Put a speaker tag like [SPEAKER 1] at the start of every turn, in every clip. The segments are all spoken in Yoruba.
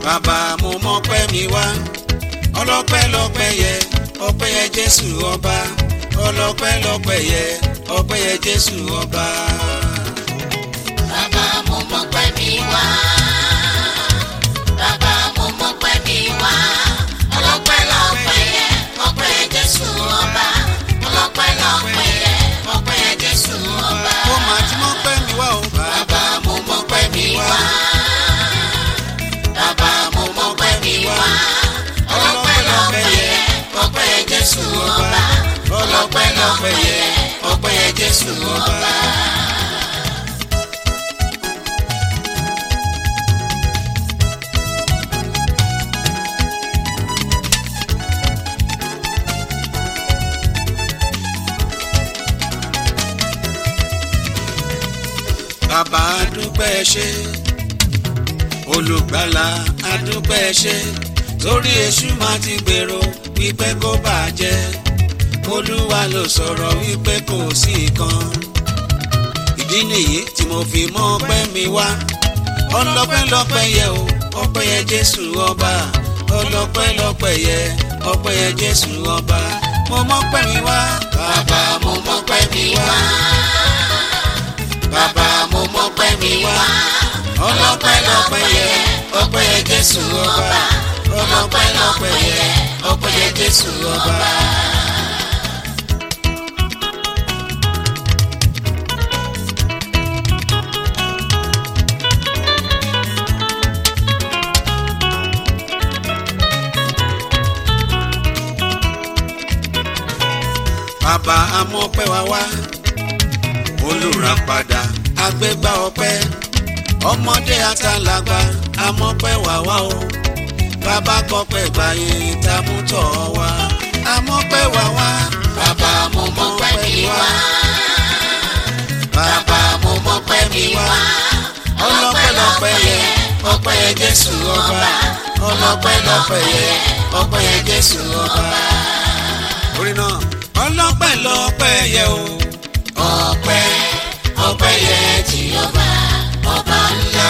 [SPEAKER 1] bàbá mo mọ́pẹ́ mi wá ọlọ́pẹ́ lọ́pẹ́ yẹ ọpẹ́ yẹ jésù ọba ọlọ́pẹ́ lọ́pẹ́ yẹ ọpẹ́ yẹ jésù ọba.
[SPEAKER 2] Bàbá mo mọ̀ pé mi wá. Bàbá mo mọ̀ pé mi wá. Ọlọ́pẹ́ lọ́pẹ́ yẹ, ọpẹ́ Jésù ọba. Ọlọ́pẹ́ lọ́pẹ́ yẹ, ọpẹ́ Jésù ọba.
[SPEAKER 1] ó máa ti mọ́pẹ́ mi wá o
[SPEAKER 2] Bàbá mo mọ̀ pé mi wá. Bàbá mo mọ̀ pé mi wá. Ọlọ́pẹ́ lọ́pẹ́ yẹ, ọpẹ́ Jésù ọba. Ọlọ́pẹ́ lọ́pẹ́ yẹ, ọpẹ́ Jésù ọba.
[SPEAKER 1] bàbá adúpẹ́ ṣe olùgbàlà adúpẹ́ ṣe torí èṣù máa ti gbèrò wípé kó bàjẹ́ olúwa ló sọ̀rọ̀ wípé kò sí kan ìdí nìyí tí mo fi mọ́ ọpẹ́ mi wá ọlọ́pẹ́ lọ́pẹ́ yẹ o ọpẹ́ yẹ jésù ọba ọlọ́pẹ́ lọ́pẹ́ yẹ ọpẹ́ yẹ jésù ọba mo mọ́pẹ́ mi wá
[SPEAKER 2] Bàbá mo mọ̀ pé mi wá. Bàbá mo mọ̀ pé mi wá. Ọlọ́pẹ́ lọ́pẹ́ yẹ, ọpẹ́ yẹ Jésù ọba. Ọlọ́pẹ́ lọ́pẹ́ yẹ, ọpẹ́ yẹ Jésù ọba.
[SPEAKER 1] bàbá amọ́pẹ́ wa wá olùràpadà agbégbá ọpẹ́ ọmọdé àtàlágbà amọ́pẹ́ wa wá o bàbá kọpẹ́ gbàyè tamútọ̀ wa amọ́pẹ́ wa wá
[SPEAKER 2] Bàbá mo mọ̀ pé mi wá. Bàbá mo mọ̀ pé mi wá. Ọlọ́pẹ́ lọ́pẹ́ yẹ, ọpẹ́ yẹ Jésù ọba. Ọlọ́pẹ́ lọ́pẹ́ yẹ, ọpẹ́ yẹ Jésù ọba.
[SPEAKER 1] orí náà ọlọ́pẹ́ lọ́pẹ́ yẹ o
[SPEAKER 2] ọpẹ́ ọpẹ́ yẹ Jèhófà ọba ńlá.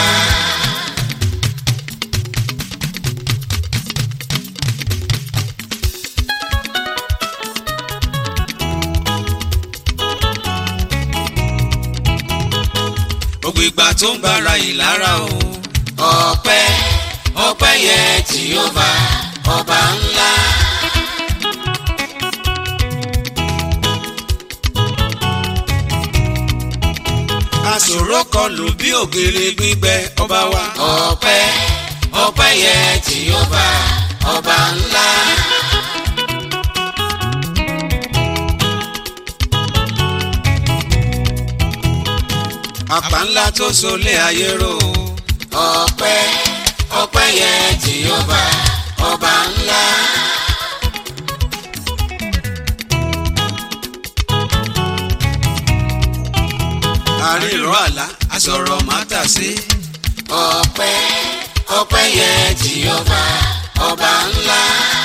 [SPEAKER 1] gbogbo ìgbà tó ń bára ìlara o
[SPEAKER 2] ọpẹ́ ọpẹ́ yẹ Jèhófà ọba ńlá.
[SPEAKER 1] àṣòro kọlù bí ògèrè gbígbẹ ọba wa
[SPEAKER 2] ọpẹ́ ọpẹ́ yẹ Jèhófà ọba ńlá.
[SPEAKER 1] àpá ńlá tó solé ayé rò o.
[SPEAKER 2] ọpẹ́ ọpẹ́ yẹ Jèhófà ọba ńlá.
[SPEAKER 1] àríró àlá àsọ̀rọ̀ mátà sí.
[SPEAKER 2] ọpẹ́ ọpẹ́ yẹ Jèhófà ọba ńlá.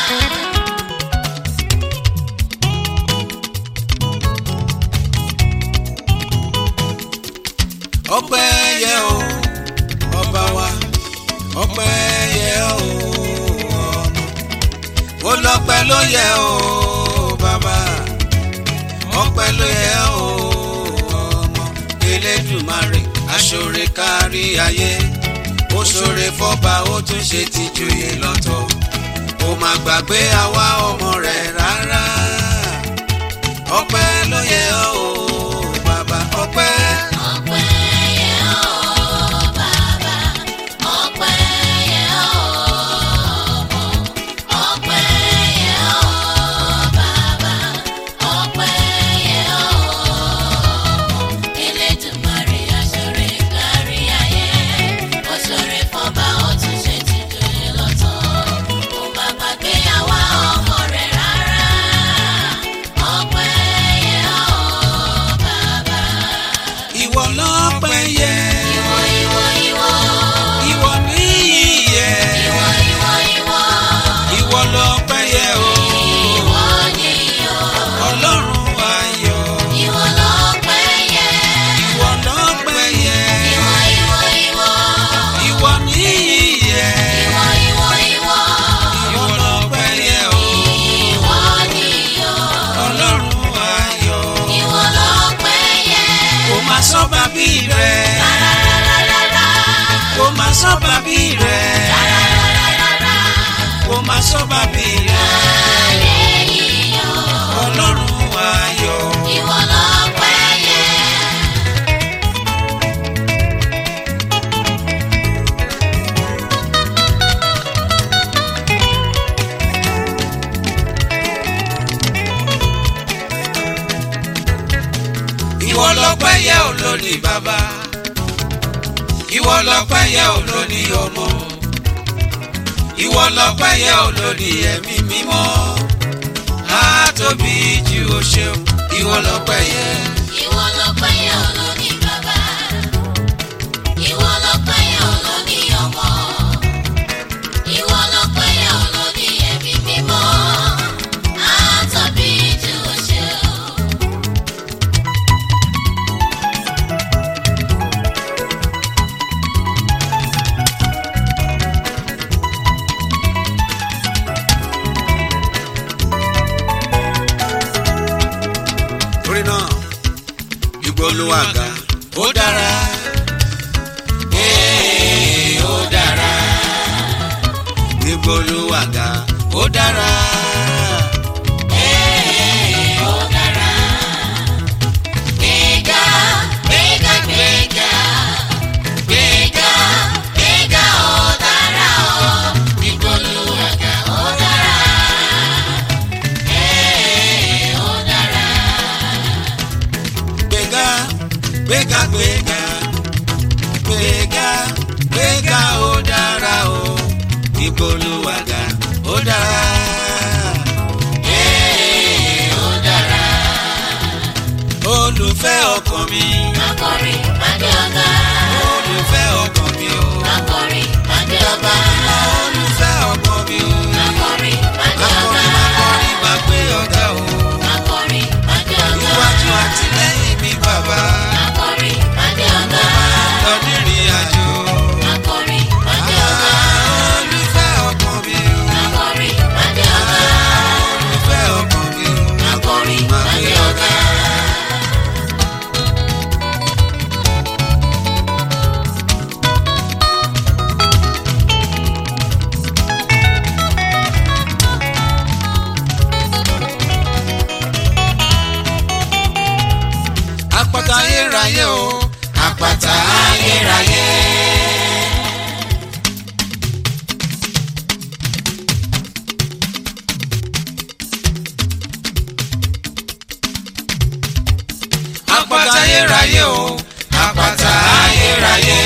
[SPEAKER 1] ọpẹ́ yẹ o ọba wa ọpẹ́ yẹ o ọmọ ó lọ́pẹ́ ló yẹ o bàbá ọpẹ́ ló yẹ o ọmọ Elédùmarè aṣọre kárí ayé ó ṣoore fọ́ba ó tún ṣe tìjòyè lọ́tọ̀ ó má gbàgbé àwa ọmọ rẹ̀ rárá ọpẹ́ ló yẹ o bàbá ọpẹ́.
[SPEAKER 2] ọpẹ́ yẹ ọ́ bàbá ọpẹ́ yẹ ọ́ ọmọ ọpẹ́ yẹ ọ́ bàbá ọpẹ́ yẹ ọ́ ọmọ Elédùmarè aṣọre kárí ayé ó ṣoore fọ́ba ó tún ṣe tìjòyè lọ́tọ̀ ó má gbàgbé àwa ọmọ rẹ̀ rárá.
[SPEAKER 1] sọ́ba bí rẹ̀
[SPEAKER 2] Ayé yíyọ,
[SPEAKER 1] ọlọ́run ayọ̀.
[SPEAKER 2] ìwọ lọ́pẹ́ yẹ.
[SPEAKER 1] ìwọ lọ́pẹ́ yẹ ò lóní bàbá ìwọ lọ́pẹ́ yẹ ò lóní ọmọ ìwọ lọ́pẹ́ yẹ ò lóní ẹ̀mí mímọ́ á tóbi jù ó ṣeun ìwọ lọ́pẹ́ yẹ.
[SPEAKER 2] Ìwọ lọ́pẹ́ yẹ olóní bàbá. Ìwọ lọ́pẹ́ yẹ olóní ọmọ. Ìwọ lọ́pẹ́ yẹ olóní ẹ̀mí mímọ́. Àtọ̀bí jù ú ṣe o.
[SPEAKER 1] torí náà ìgbóluwàgà ó dára ee ó dára ìgbóluwàgà ó dára
[SPEAKER 2] Ee, ó dára. Gbéga, gbéga, gbéga. Gbéga, gbéga, ó dára o. Ìgbóluwàgà, ó dára. Ee, ó dára.
[SPEAKER 1] gbéga gbéga gbéga gbéga gbéga ó dára o ìgbóluwàgà ó dára.
[SPEAKER 2] Ee, ó dára.
[SPEAKER 1] olùfẹ́ ọkàn mi
[SPEAKER 2] Akọrin, pàdé ọ̀gá.
[SPEAKER 1] olùfẹ́ ọkàn mi o
[SPEAKER 2] Akọrin, pàdé
[SPEAKER 1] bàbá
[SPEAKER 2] ọ̀gá.
[SPEAKER 1] mi mọ olùfẹ́ ọkàn mi o
[SPEAKER 2] Akọrin, pàdé ọ̀gá.
[SPEAKER 1] akọrin akọrin máa gbé ọ̀gá o
[SPEAKER 2] Akọrin, pàdé ọ̀gá.
[SPEAKER 1] iwájú àti lẹ́yìn mi bàbá
[SPEAKER 2] Akọrin, pàdé ọ̀gá.
[SPEAKER 1] lọ nírìn àjò
[SPEAKER 2] Akọrin, pàdé ọ̀gá.
[SPEAKER 1] olùfẹ́ ọkàn mi o
[SPEAKER 2] Akọrin, pàdé ọ̀gá.
[SPEAKER 1] olùfẹ́ ọkàn mi o
[SPEAKER 2] Akọrin,
[SPEAKER 1] máa
[SPEAKER 2] pàdé
[SPEAKER 1] gbé
[SPEAKER 2] ọ̀gá.
[SPEAKER 1] ọ̀gá. àpáta ayérayé o àpáta ayérayé. àpáta ayérayé o àpáta ayérayé.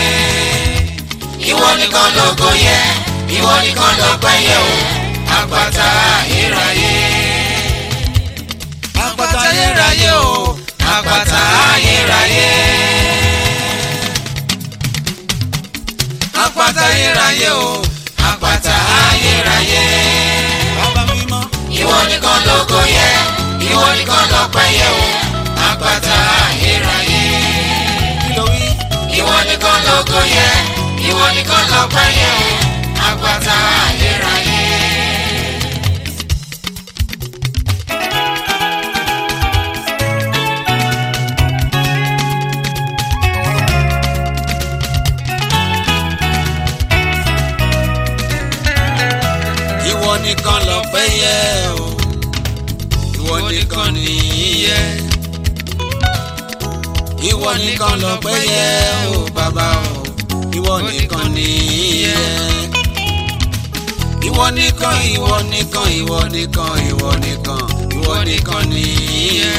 [SPEAKER 1] ìwọ nìkan lógo yẹ ìwọ nìkan lọ́pẹ́ yẹ o àpáta ayérayé. àpáta ayérayé o àpáta ayérayé. àpáta ayérayé o àpáta ayérayé. bàbá mímọ́. ìwọ nìkan lógo yẹ ìwọ nìkan lọ́pẹ́ yẹ o àpáta ayérayé. kí ló wí. ìwọ nìkan lógo yẹ ìwọ nìkan lọ́pẹ́ yẹ o àpáta ayérayé. ìwọ nìkan lọ́pẹ́ yẹ o ìwọ nìkan nìyẹ ìwọ nìkan lọ́pẹ́ yẹ o bàbá o ìwọ nìkan nìyẹ ìwọ nìkan ìwọ nìkan ìwọ nìkan ìwọ nìkan ìwọ nìkan nìyẹ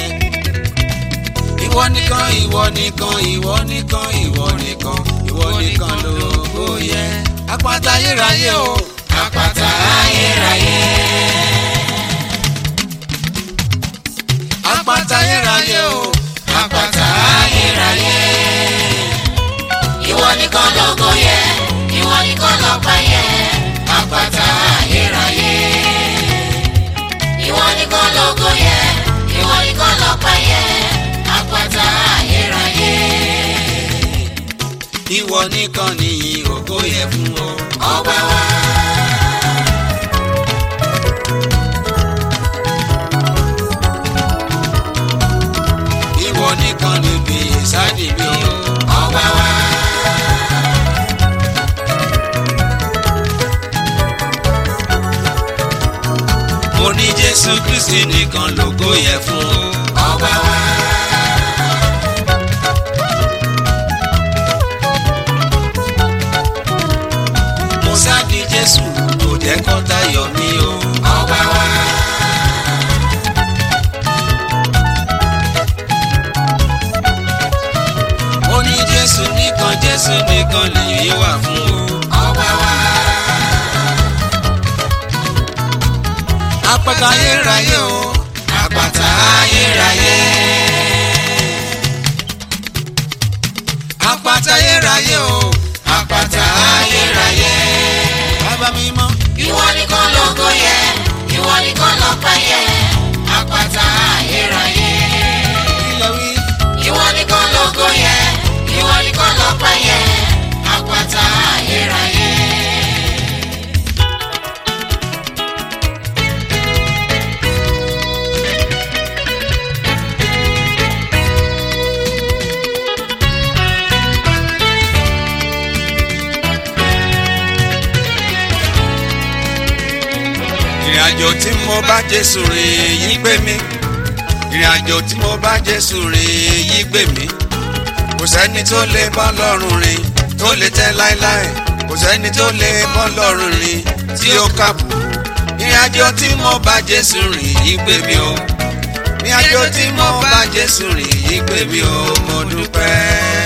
[SPEAKER 1] ìwọ nìkan ìwọ nìkan ìwọ nìkan ìwọ nìkan ìwọ nìkan lógo yẹ àpáta ayérayé o àpáta ayérayé. àpáta ayérayé o àpáta ayérayé.
[SPEAKER 2] Ìwọ nìkan lógo yẹ, ìwọ nìkan lọ́pẹ́ yẹ.
[SPEAKER 1] àpáta ayérayé.
[SPEAKER 2] Ìwọ nìkan lógo yẹ, ìwọ nìkan lọ́pẹ́ yẹ.
[SPEAKER 1] àpáta ayérayé. ìwọ nìkan nìyí ògo yẹ fún o.
[SPEAKER 2] Ọba wa.
[SPEAKER 1] ìwọ nìkan níbi ìsádi mi o.
[SPEAKER 2] Ọba wa.
[SPEAKER 1] mo ní jésù kristi nìkan lógo yẹ fún o.
[SPEAKER 2] ọba wa.
[SPEAKER 1] mo sáàdì jésù kò jẹ́ kó tayọ̀ mi o.
[SPEAKER 2] ọba wa.
[SPEAKER 1] mo ní jésù nìkan jésù nìkan lèyí wà fún o.
[SPEAKER 2] ọba wa.
[SPEAKER 1] apáta ayérayé o
[SPEAKER 2] àpáta ayérayé.
[SPEAKER 1] apáta ayérayé o
[SPEAKER 2] àpáta ayérayé.
[SPEAKER 1] bàbá mi mọ́.
[SPEAKER 2] ìwọ nìkan lógo yẹ ìwọ nìkan lọ́pẹ́ yẹ àpáta ayérayé.
[SPEAKER 1] ilẹ̀ wí.
[SPEAKER 2] ìwọ nìkan lógo yẹ ìwọ nìkan lọ́pẹ́ yẹ àpáta ayérayé.
[SPEAKER 1] ìrìn àjò tí mo bá jésù rìn yí gbé mi ìrìn àjò tí mo bá jésù rìn yí gbé mi kò sẹ́ni tó lè bá lọ́rùn rìn tó lè tẹ́ láéláé kò sẹ́ni tó lè bá lọ́rùn rìn tí ó kàbù ìrìn àjò tí mo bá jésù rìn yí gbé mi o ìrìn àjò tí mo bá jésù rìn yí gbé mi o mo dúpẹ́.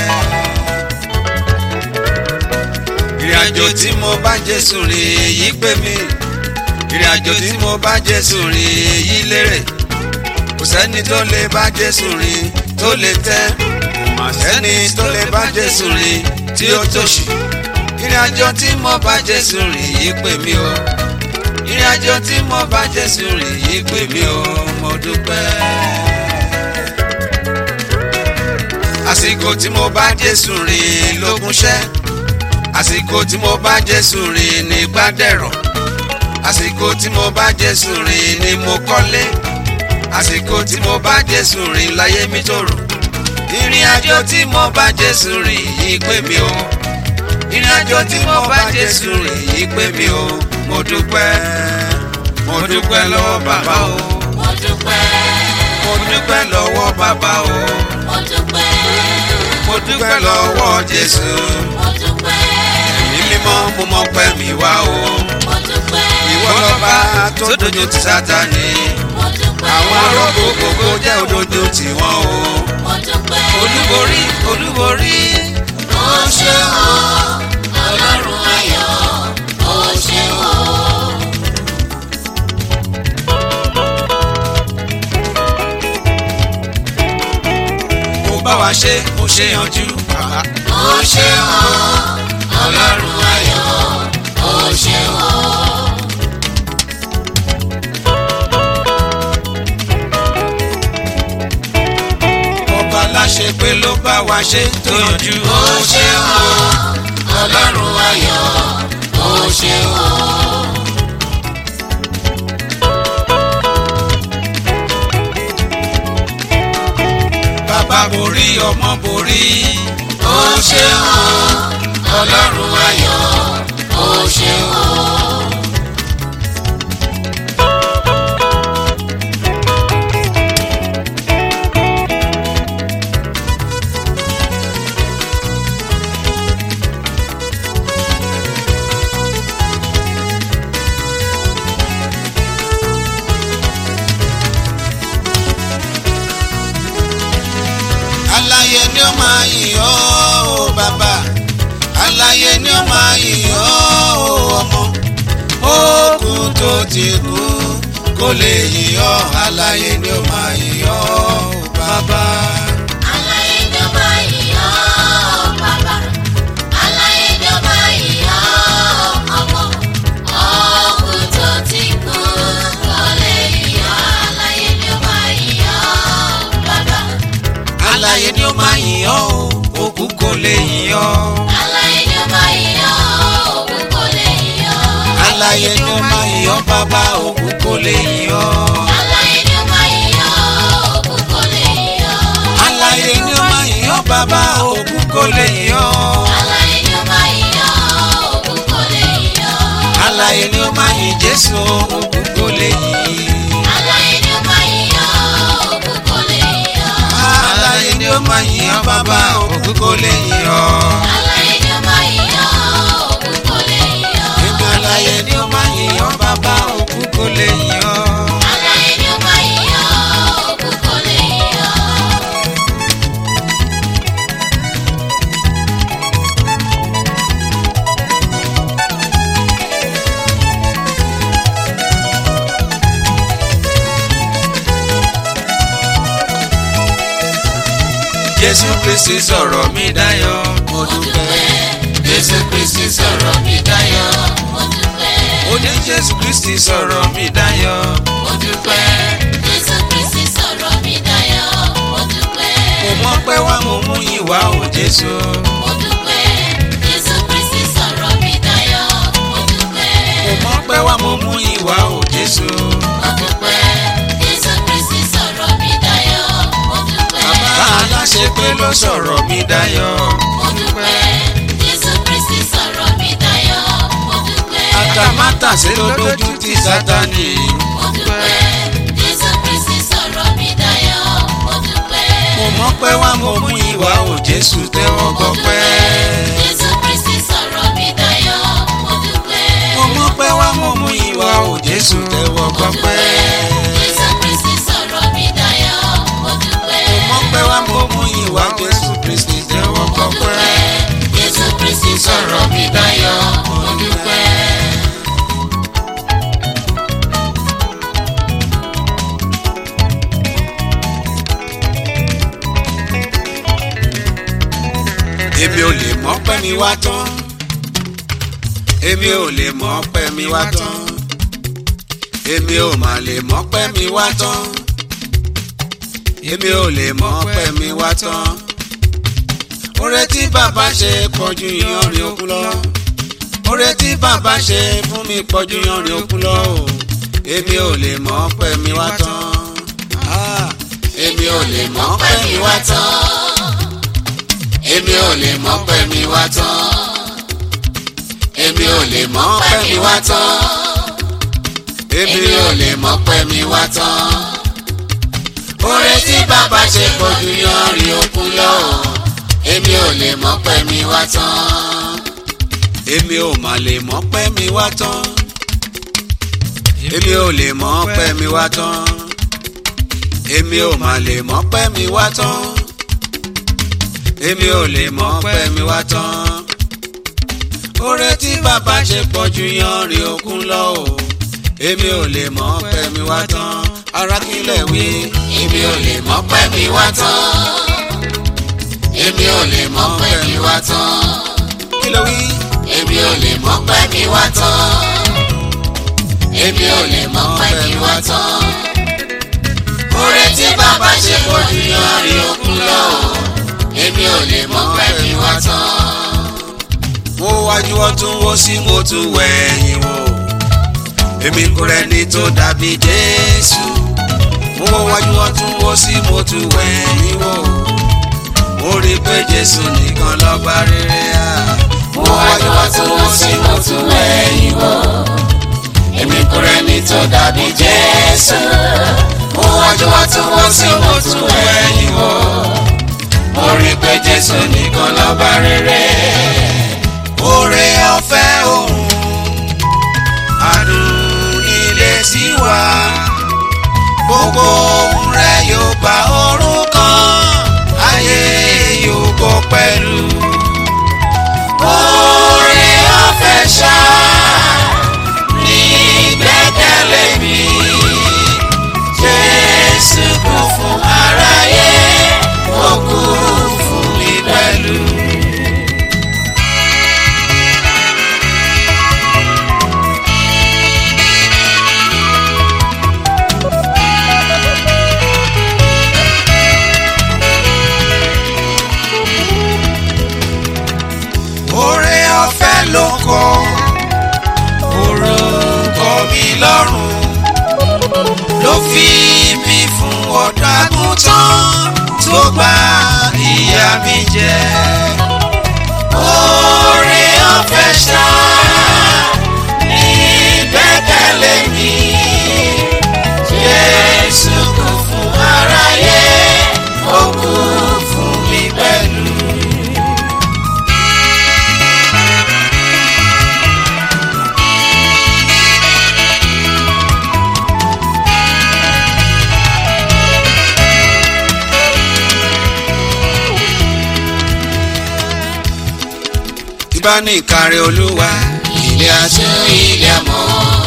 [SPEAKER 1] ìrìn àjò tí mo bá jésù rìn yí gbé mi ìrìn àjò tí mo bá jésù rìn èyí lérè kò sẹ́ni tó lè bá jésù rìn tó lè tẹ́ kò mà sẹ́ni tó lè bá jésù rìn tí ó tòṣì ìrìn àjò tí mo bá jésù rìn yìí pè mí o ìrìn àjò tí mo bá jésù rìn yìí pè mí o mo dúpẹ́. àsìkò tí mo bá jésù rìn lógúnṣẹ́ àsìkò tí mo bá jésù rìn ní gbádẹ́rọ̀ àsìkò tí mo bá jésù rìn ni mo kọ́lé àsìkò tí mo bá jésù rìn láyé mi tòrò ìrìn àjò tí mo bá jésù rìn yìí pé mi o ìrìn àjò tí mo bá jésù rìn yìí pé mi o mo dúpẹ́ mo dúpẹ́ lọ́wọ́ bàbá o
[SPEAKER 2] mo dúpẹ́
[SPEAKER 1] mo dúpẹ́ lọ́wọ́ bàbá o
[SPEAKER 2] mo dúpẹ́
[SPEAKER 1] mo dúpẹ́ lọ́wọ́ jésù
[SPEAKER 2] mo dúpẹ́
[SPEAKER 1] ẹ̀mí mímọ́ mo mọ̀ pẹ́ mi wá o
[SPEAKER 2] mo dúpẹ́
[SPEAKER 1] ìwọ lọ́ba tó dojú ti sátani
[SPEAKER 2] mo dúpẹ́
[SPEAKER 1] àwọn arógbó gbogbo jẹ́ òdodo tiwọn o.
[SPEAKER 2] mo dúpẹ́
[SPEAKER 1] olúborí olúborí
[SPEAKER 2] ó ṣe o ọlọ́run ayọ̀ ó ṣe o.
[SPEAKER 1] ó bá wa ṣe ó ṣe yanjú bàbá.
[SPEAKER 2] ó ṣe o ọlọ́run ayọ̀ ó ṣe o.
[SPEAKER 1] ọba láṣẹ pé ló bá wa ṣe tó yanjú.
[SPEAKER 2] ó ṣe o ọlọ́run ayọ̀ ó ṣe o.
[SPEAKER 1] bàbá borí ọmọ borí.
[SPEAKER 2] ó ṣe o ọlọ́run ayọ̀ ó ṣe o.
[SPEAKER 1] aláyé ni ó máa yìn ọ́ o bàbá aláyé ni ó máa yìn ọ́ o ọmọ òkú tó ti kú kó lè yìn ọ́ aláyé ni ó máa yìn ọ́ o bàbá.
[SPEAKER 2] Aláyé ni ó máa yìn ọ́ bàbá. Aláyé ni ó máa yìn ọ́ ọmọ. Òkú tó ti kú kò lè yìn ọ́. Aláyé ni ó máa yìn ọ́ bàbá.
[SPEAKER 1] aláyé ni ó máa yìn ọ́ o òkú kò lè yìn ọ́.
[SPEAKER 2] Aláyé ni ó máa yìn ọ́ òkú kò lè yìn ọ́.
[SPEAKER 1] aláyé ni ó máa yìn ọ́ bàbá òkú kò lè yìn ọ́.
[SPEAKER 2] Aláyé ni ó máa yìn ọ́ òkú kò lè yìn ọ́.
[SPEAKER 1] aláyé ni ó máa yìn ọ́ bàbá òkú kò lè yìn ọ́.
[SPEAKER 2] Aláyé ni ó máa yìn ọ́ òkú kò lè yìn ọ́.
[SPEAKER 1] aláyé ni ó máa yìn jésù òkú kò lè yìn. kò lè yìn ọ́.
[SPEAKER 2] Aláyé ni ó máa yìn ọ́, òkú kò lè yìn ọ́.
[SPEAKER 1] Èmi aláyé ni ó máa yìn ọ́ bàbá òkú kò lè yìn ọ́.
[SPEAKER 2] Aláyé ni ó máa yìn ọ́, òkú kò lè yìn ọ́.
[SPEAKER 1] Jésù Kristi sọ̀rọ̀ mi dayọ̀ mo
[SPEAKER 2] Mo
[SPEAKER 1] dúpẹ́.
[SPEAKER 2] dúpẹ́, Jésù Kristi sọ̀rọ̀ mi dayọ̀. Mo dúpẹ́,
[SPEAKER 1] Ó ní Jésù Kristi sọ̀rọ̀ mi dayọ̀.
[SPEAKER 2] mo dúpẹ́, Jésù Kristi sọ̀rọ̀ mi dayọ̀. Mo dúpẹ́,
[SPEAKER 1] Mo mọ̀ pé wá mo mú ìwà ò Jésù.
[SPEAKER 2] mo dúpẹ́, Jésù Kristi sọ̀rọ̀ mi dayọ̀. Mo dúpẹ́,
[SPEAKER 1] Mo mọ̀ pé wá mo mú ìwà ò Jésù.
[SPEAKER 2] mo dúpẹ́, Jésù Kristi sọ̀rọ̀ mi dayọ̀. Mo dúpẹ́.
[SPEAKER 1] Bàbá aláṣẹ pé ló sọ̀rọ̀ mi dayọ̀.
[SPEAKER 2] Mo dúpẹ́, Jésù Kristi sọ̀rọ̀ mi dayọ̀. Mo dúpẹ́,
[SPEAKER 1] Àtàmátàsé ló lójú ti Sátánì.
[SPEAKER 2] mo dúpẹ́, Jésù Kristi sọ̀rọ̀ mi dayọ̀. Mo dúpẹ́,
[SPEAKER 1] Mo mọ̀ pé wá mo mú ìwà ò Jésù tẹ́wọ́
[SPEAKER 2] mo
[SPEAKER 1] gbọpẹ́.
[SPEAKER 2] dúpẹ́, Jésù Kristi sọ̀rọ̀ mi dayọ̀. Mo dúpẹ́,
[SPEAKER 1] Mo mọ̀ pé wá mo mú ìwà ò Jésù tẹ́wọ́
[SPEAKER 2] mo
[SPEAKER 1] gbọpẹ́.
[SPEAKER 2] dúpẹ́, Jésù Kristi sọ̀rọ̀ mi dayọ̀. Mo dúpẹ́,
[SPEAKER 1] Mo mọ̀ pé wá mo mú ìwà Jésù Kristi tẹ́wọ́
[SPEAKER 2] mo
[SPEAKER 1] gbọpẹ́.
[SPEAKER 2] dúpẹ́, Jésù Kristi sọ̀rọ̀ mi dayọ̀. Mo dúpẹ́.
[SPEAKER 1] Èmi ò lè mọ̀ pé mi wá tán. Èmi ò lè mọ̀ pé mi wá tán. Èmi ò mà lè mọ̀ pé mi wá tán. Èmi ò lè mọ̀ pé mi wá tán. Oore tí bàbá ṣe pọ̀jù yanrìn òkun lọ. Oore tí bàbá ṣe fún mi pọ̀jù yanrìn òkun lọ. o. Èmi ò lè mọ̀ pé mi wá tán. Ah, Èmi ò lè mọ̀ pé mi wá tán. Èmi ò lè mọ̀ pé mi wá tán. Èmi ò lè mọ̀ pé mi wá tán. Èmi ò lè mọ̀ pé mi wá tán. Oore tí bàbá ṣe pọ̀jù yanrìn òkun lọ. o. Èmi ò lè mọ̀ pé mi wá tán. Èmi ò mà lè mọ̀ pé mi wá tán. Èmi ò lè mọ̀ pé mi wá tán. Èmi ò mà lè mọ̀ pé mi wá tán èmi ò lè mọ̀ pé mi wá tán. oore tí bàbá ṣe pọ̀ ju yanrìn òkun lọ o. èmi ò lè mọ̀ pé mi wá tán. ara kílẹ̀ wí. èmi ò lè mọ̀ pé mi wá tán. èmi ò lè mọ̀ pé mi wá tán. kí ló wí. èmi ò lè mọ̀ pé mi wá tán. èmi ò lè mọ̀ pé mi wá tán. oore tí bàbá ṣe pọ̀ ju yanrìn òkun lọ o èmi ò lè mọ̀ pé mi wá tán. mo wájú ọtún wo sí mo tún wẹ̀yìn wò èmi kò rẹ́ni tó dàbí jésù. mo wájú ọtún wo sí mo tún wẹ̀yìn wò mo rí i pé jésù nìkan lọ́ba rere à. mo wájú ọtún wo sí mo tún wẹ̀yìn wò èmi kò rẹ́ni tó dàbí jésù. mo wájú ọtún wo sí mo tún wẹ̀yìn wò mo rí pé jésù nìkan lọ́ba rere. oore ọ̀fẹ́ òun àdùn ilé sí wa gbogbo ohun rẹ̀ yóò gba ọ̀run kan ayé yóò gbọ́ pẹ̀lú. oore ọ̀fẹ́ ṣá ní gbẹ́kẹ̀lé mi jésù kú fún aráyé ó kú fún mi pẹ̀lú. Oore ọ̀fẹ́ ló kọ orúkọ mi lọ́rùn ló fi mí fún ọ̀dọ́ àgùntàn tó gba ìyà mi jẹ. Oore ọ̀fẹ́ ṣá ní gbẹ́kẹ̀lé mi. Jésù kú fún aráyé, ó kú fún mi pẹ̀lú. tí bá ní ìkárẹ̀ olúwa ilé aṣọ ilé àmọ́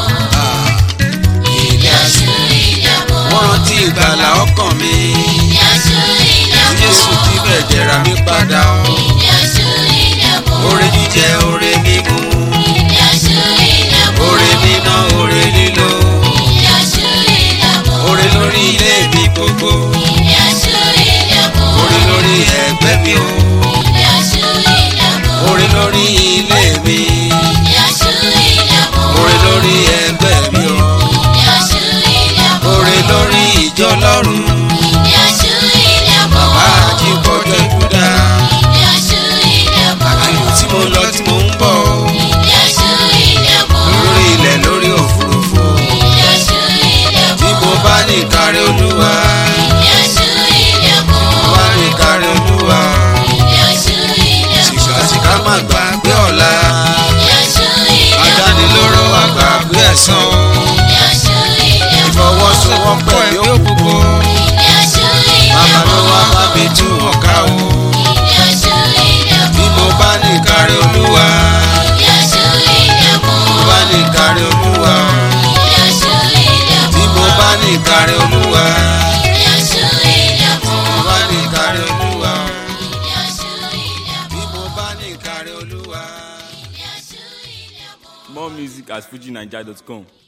[SPEAKER 1] ilé aṣọ wọ́n rántí ìgbàlà ọkàn mi tí jésù ti bẹ̀jẹ̀ rà mí padà ọ́ oore jíjẹ oore mímu oore níná oore lílo oore lórí ilé mi gbogbo oore lórí ẹgbẹ́ mi o oore lórí ilé mi oore lórí ẹgbẹ́ mi o oore lórí ìjọ lọ́run bàbá àjíkọ́jọ́ ìkúdà àjò tí mo lọ tí mo ń bọ̀ lórí ilẹ̀ lórí òfurufú tí mo bá ní ìkárẹ̀ olúwa mo bá ní ìkárẹ̀ olúwa sìkàsìkà má gbàgbé ọ̀la adánilóró àgbàgbé ẹ̀san ìfọwọ́sowọ́pọ̀ yóò gbogbo bàbá ló wá bá mi tú wọn ká o bí mo bá ní ìkárẹ̀ olúwa mo bá ní ìkárẹ̀ olúwa bí mo bá ní ìkárẹ̀ olúwa mo bá ní ìkárẹ̀ olúwa bí mo bá ní ìkárẹ̀ olúwa.
[SPEAKER 3] More music at fujinaija.com.